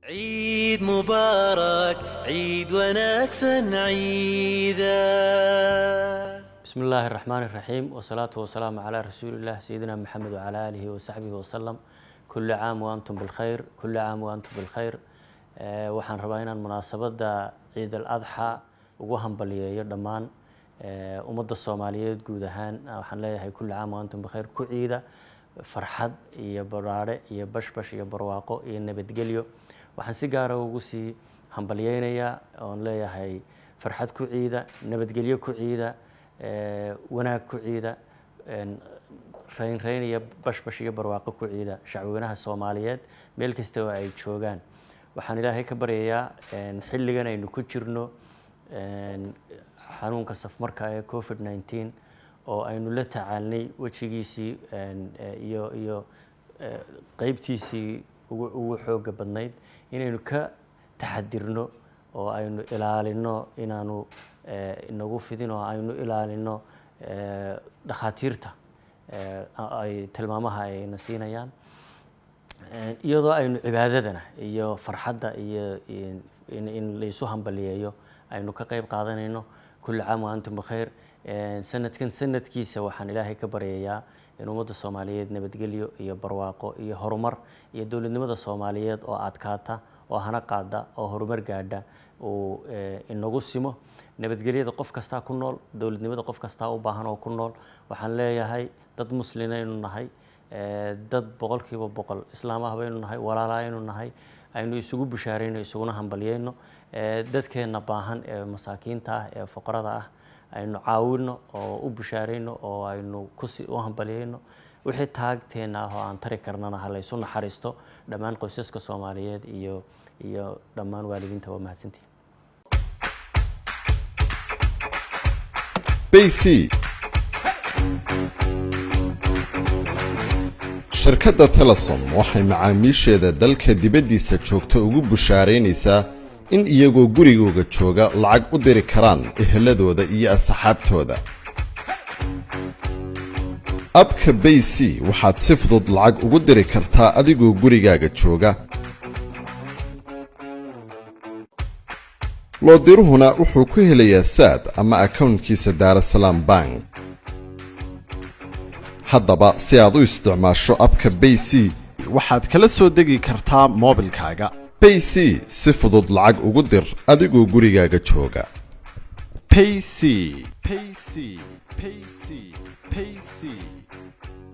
عيد مبارك عيد ونكسا عيدا بسم الله الرحمن الرحيم والصلاة والسلام على رسول الله سيدنا محمد وعلى آله وصحبه وسلم كل عام وأنتم بالخير كل عام وأنتم بالخير آه، waxaan rabaa inaan munaasabadda ciid al adxa ugu hambaliyeeyo dhammaan آه، ummadda soomaaliyeed guud ahaan ah, waxaan leeyahay kulli caam waantum bikhayr ku ciida farxad iyo baraare iyo bashbash iyo barwaaqo iyo nabadgelyo waxaan si gaara ugu sii hambalyeynayaa oon leeyahay farxad ku ciida nabadgelyo ku ciida آه، wanaag ku ciida een, rayn rayn iyo bashbash iyo barwaaqo ku ciida shacweynaha soomaaliyeed meel kasta oo ay joogaan waxaan ilaahay ka baryayaa een, xilligan aynu ku jirno een, xanuunka safmarka ee covid 19 oo aynu la tacaalnay wejigiisii een, eh, iyo iyo eh, qeybtiisii ugu ugu xooga badnayd inaynu ka taxadirno oo aynu ilaalino inaanu eh, inagu fidin oo aynu ilaalino eh, dhakhaatiirta eh, ay tilmaamaha ayna siinayaan Een, iyadoo aynu cibaadadana iyo farxadda iyo in- in in laysu hambaliyeeyo aynu ka qayb qaadanayno kulli caam wa antum bikhayr Een, sanadkan sanadkiisa waxaan ilaahay ka baryayaa in ummadda soomaaliyeed nabadgelyo iyo barwaaqo iyo horumar iyo dowladnimada soomaaliyeed oo adkaata oo hana qaada oo horumar gaadha uu eh, inagu simo nabadgelyada qof kastaa ku nool dowladnimada qof kastaa u baahan oo ku nool waxaan leeyahay dad muslinaynu nahay Eh, dad boqolkiiba boqol islaam ah baynu nahay walaala aynu nahay aynu isugu bishaarayno isuguna hambalyeyno Eh, dadkeenna baahan ee masaakiinta ah ee fuqarada ah aynu caawino oo u bishaarayno oo aynu kusi u hambalyeyno wixii taagteena ah oo aan tari karnana ha laysu naxariisto dhammaan qoysaska soomaaliyeed iyo iyo dhammaan waalidiinta waa mahadsantihin bc shirkadda telesom waxay macaamiisheeda dalka dibaddiisa joogta ugu bushaaraynaysaa in iyagoo gurigooga jooga lacag u diri karaan eheladooda iyo asxaabtooda abka bay c waxaad si fudud lacag ugu diri kartaa adigoo gurigaaga jooga loodiruhuna wuxuu ku helayaa saad ama akownkiisa daarasalaam bank haddaba si aad u isticmaasho abka bay c waxaad kala soo degi kartaa moobilkaaga bay c si fudud lacag ugu dir adigoo gurigaaga jooga payc payc payc payc